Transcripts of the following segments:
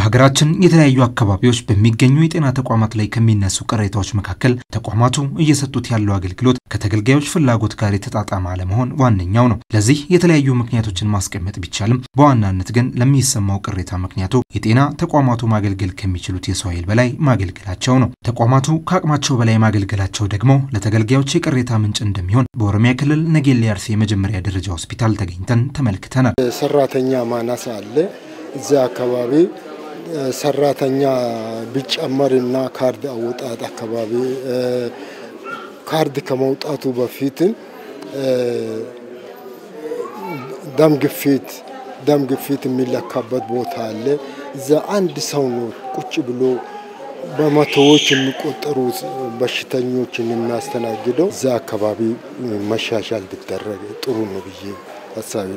በሀገራችን የተለያዩ አካባቢዎች በሚገኙ የጤና ተቋማት ላይ ከሚነሱ ቅሬታዎች መካከል ተቋማቱ እየሰጡት ያለው አገልግሎት ከተገልጋዮች ፍላጎት ጋር የተጣጣመ አለመሆን ዋነኛው ነው። ለዚህ የተለያዩ ምክንያቶችን ማስቀመጥ ቢቻልም በዋናነት ግን ለሚሰማው ቅሬታ ምክንያቱ የጤና ተቋማቱ ማገልገል ከሚችሉት የሰው ኃይል በላይ ማገልገላቸው ነው። ተቋማቱ ከአቅማቸው በላይ ማገልገላቸው ደግሞ ለተገልጋዮች የቅሬታ ምንጭ እንደሚሆን በኦሮሚያ ክልል ነጌሌ አርሲ የመጀመሪያ ደረጃ ሆስፒታል ተገኝተን ተመልክተናል። ሰራተኛ ማነስ አለ። እዚያ አካባቢ ሰራተኛ ቢጨመርና ካርድ አወጣጥ አካባቢ ካርድ ከመውጣቱ በፊትም ደም ግፊት ደም ግፊት የሚለካበት ቦታ አለ። እዛ አንድ ሰው ነው ቁጭ ብሎ በመቶዎች የሚቆጠሩ በሽተኞችን የሚያስተናግደው። እዛ አካባቢ መሻሻል ቢደረግ ጥሩ ነው ብዬ ሀሳብ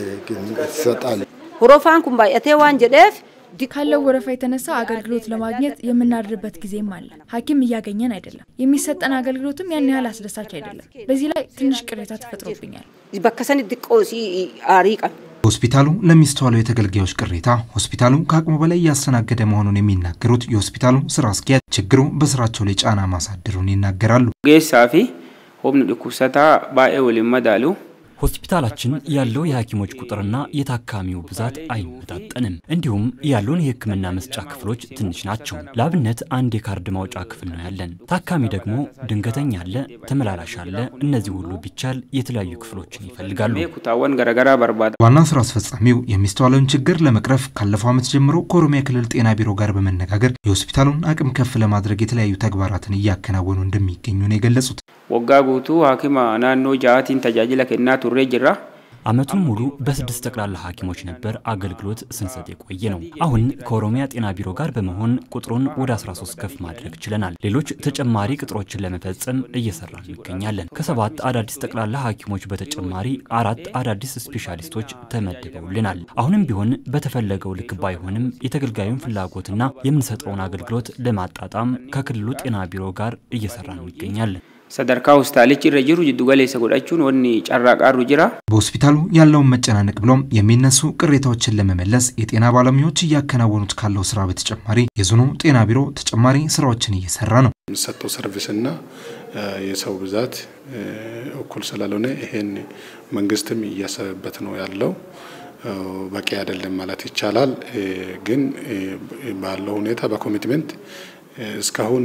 ይሰጣል። ሁሮፋን ኩን ባየቴ ዋን ጀዴፍ ካለው ወረፋ የተነሳ አገልግሎት ለማግኘት የምናድርበት ጊዜም አለ። ሐኪም እያገኘን አይደለም። የሚሰጠን አገልግሎትም ያን ያህል አስደሳች አይደለም። በዚህ ላይ ትንሽ ቅሬታ ተፈጥሮብኛል። በከሰን ድቆሲ አሪቀን ሆስፒታሉ ለሚስተዋለው የተገልጋዮች ቅሬታ ሆስፒታሉ ከአቅሙ በላይ እያስተናገደ መሆኑን የሚናገሩት የሆስፒታሉ ስራ አስኪያጅ ችግሩ በስራቸው ላይ ጫና ማሳደሩን ይናገራሉ። ጌሳፊ ሆምኑ ድኩሰታ ባኤ ወሊን መዳሉ ሆስፒታላችን ያለው የሐኪሞች ቁጥርና የታካሚው ብዛት አይመጣጠንም። እንዲሁም ያሉን የሕክምና መስጫ ክፍሎች ትንሽ ናቸው። ለአብነት አንድ የካርድ ማውጫ ክፍል ነው ያለን። ታካሚ ደግሞ ድንገተኛ አለ፣ ተመላላሽ አለ። እነዚህ ሁሉ ቢቻል የተለያዩ ክፍሎችን ይፈልጋሉ። ኩታወን ገረገራ በርባዳ ዋና ስራ አስፈጻሚው የሚስተዋለውን ችግር ለመቅረፍ ካለፈው ዓመት ጀምሮ ከኦሮሚያ ክልል ጤና ቢሮ ጋር በመነጋገር የሆስፒታሉን አቅም ከፍ ለማድረግ የተለያዩ ተግባራትን እያከናወኑ እንደሚገኙ ነው የገለጹት። ወጋ ጉቱ ሐኪማ ናኖ ጃአቲን ተጃጅለ ከና ቱሬ ጅራ ዓመቱን ሙሉ በስድስት ጠቅላላ ሐኪሞች ነበር አገልግሎት ስንሰጥ የቆየ ነው። አሁን ከኦሮሚያ ጤና ቢሮ ጋር በመሆን ቁጥሩን ወደ 13 ከፍ ማድረግ ችለናል። ሌሎች ተጨማሪ ቅጥሮችን ለመፈጸም እየሰራ እንገኛለን። ከሰባት አዳዲስ ጠቅላላ ሐኪሞች በተጨማሪ አራት አዳዲስ ስፔሻሊስቶች ተመድበውልናል። አሁንም ቢሆን በተፈለገው ልክ ባይሆንም የተገልጋዩን ፍላጎትና የምንሰጠውን አገልግሎት ለማጣጣም ከክልሉ ጤና ቢሮ ጋር እየሰራ እንገኛለን። ሰደርካ ሆስፒታሊች irra jiru jiddu galeessa godhachuun wanni carraaqaarru jira በሆስፒታሉ ያለውን መጨናነቅ ብሎም የሚነሱ ቅሬታዎችን ለመመለስ የጤና ባለሙያዎች እያከናወኑት ካለው ስራ በተጨማሪ የዞኑ ጤና ቢሮ ተጨማሪ ስራዎችን እየሰራ ነው። የሚሰጠው ሰርቪስና የሰው ብዛት እኩል ስላልሆነ ይሄን መንግስትም እያሰበበት ነው ያለው። በቂ አይደለም ማለት ይቻላል። ግን ባለው ሁኔታ በኮሚትመንት እስካሁን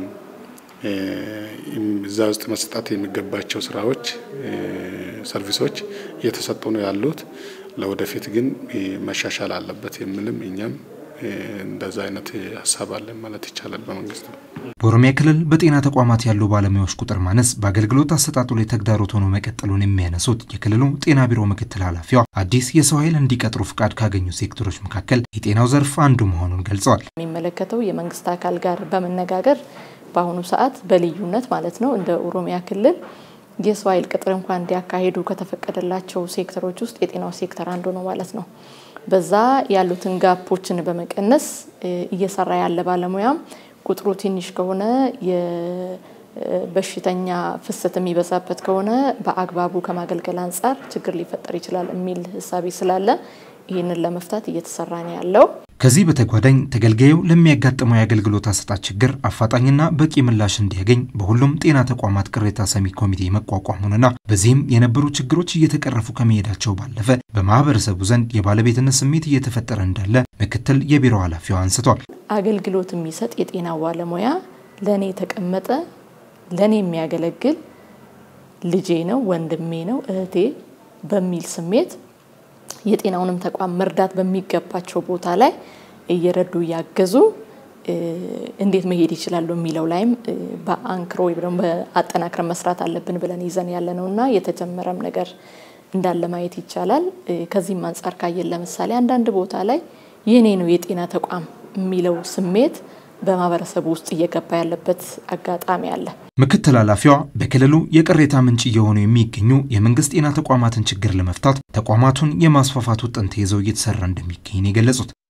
እዛ ውስጥ መስጠት የሚገባቸው ስራዎች፣ ሰርቪሶች እየተሰጡ ነው ያሉት። ለወደፊት ግን መሻሻል አለበት የሚልም እኛም እንደዛ አይነት ሀሳብ አለን ማለት ይቻላል። በመንግስት በኦሮሚያ ክልል በጤና ተቋማት ያሉ ባለሙያዎች ቁጥር ማነስ በአገልግሎት አሰጣጡ ላይ ተግዳሮት ሆኖ መቀጠሉን የሚያነሱት የክልሉ ጤና ቢሮ ምክትል ኃላፊዋ አዲስ የሰው ኃይል እንዲቀጥሩ ፍቃድ ካገኙ ሴክተሮች መካከል የጤናው ዘርፍ አንዱ መሆኑን ገልጸዋል። የሚመለከተው የመንግስት አካል ጋር በመነጋገር በአሁኑ ሰዓት በልዩነት ማለት ነው እንደ ኦሮሚያ ክልል የሰው ኃይል ቅጥር እንኳን እንዲያካሂዱ ከተፈቀደላቸው ሴክተሮች ውስጥ የጤናው ሴክተር አንዱ ነው ማለት ነው። በዛ ያሉትን ጋፖችን በመቀነስ እየሰራ ያለ ባለሙያም ቁጥሩ ትንሽ ከሆነ የበሽተኛ ፍሰት የሚበዛበት ከሆነ በአግባቡ ከማገልገል አንጻር ችግር ሊፈጠር ይችላል የሚል ህሳቤ ስላለ ይህንን ለመፍታት እየተሰራ ነው ያለው። ከዚህ በተጓዳኝ ተገልጋዩ ለሚያጋጥመው የአገልግሎት አሰጣጥ ችግር አፋጣኝና በቂ ምላሽ እንዲያገኝ በሁሉም ጤና ተቋማት ቅሬታ ሰሚ ኮሚቴ መቋቋሙንና በዚህም የነበሩ ችግሮች እየተቀረፉ ከመሄዳቸው ባለፈ በማህበረሰቡ ዘንድ የባለቤትነት ስሜት እየተፈጠረ እንዳለ ምክትል የቢሮ ኃላፊዋ አንስቷል። አገልግሎት የሚሰጥ የጤና ባለሙያ ለእኔ የተቀመጠ ለእኔ የሚያገለግል ልጄ ነው፣ ወንድሜ ነው፣ እህቴ በሚል ስሜት የጤናውንም ተቋም መርዳት በሚገባቸው ቦታ ላይ እየረዱ እያገዙ እንዴት መሄድ ይችላሉ የሚለው ላይም በአንክሮ ወይ ደግሞ በአጠናክረን መስራት አለብን ብለን ይዘን ያለ ነው እና የተጀመረም ነገር እንዳለ ማየት ይቻላል። ከዚህም አንጻር ካየን ለምሳሌ አንዳንድ ቦታ ላይ የኔ ነው የጤና ተቋም የሚለው ስሜት በማህበረሰቡ ውስጥ እየገባ ያለበት አጋጣሚ አለ። ምክትል ኃላፊዋ በክልሉ የቅሬታ ምንጭ እየሆኑ የሚገኙ የመንግስት ጤና ተቋማትን ችግር ለመፍታት ተቋማቱን የማስፋፋት ውጥን ተይዘው እየተሰራ እንደሚገኝ የገለጹት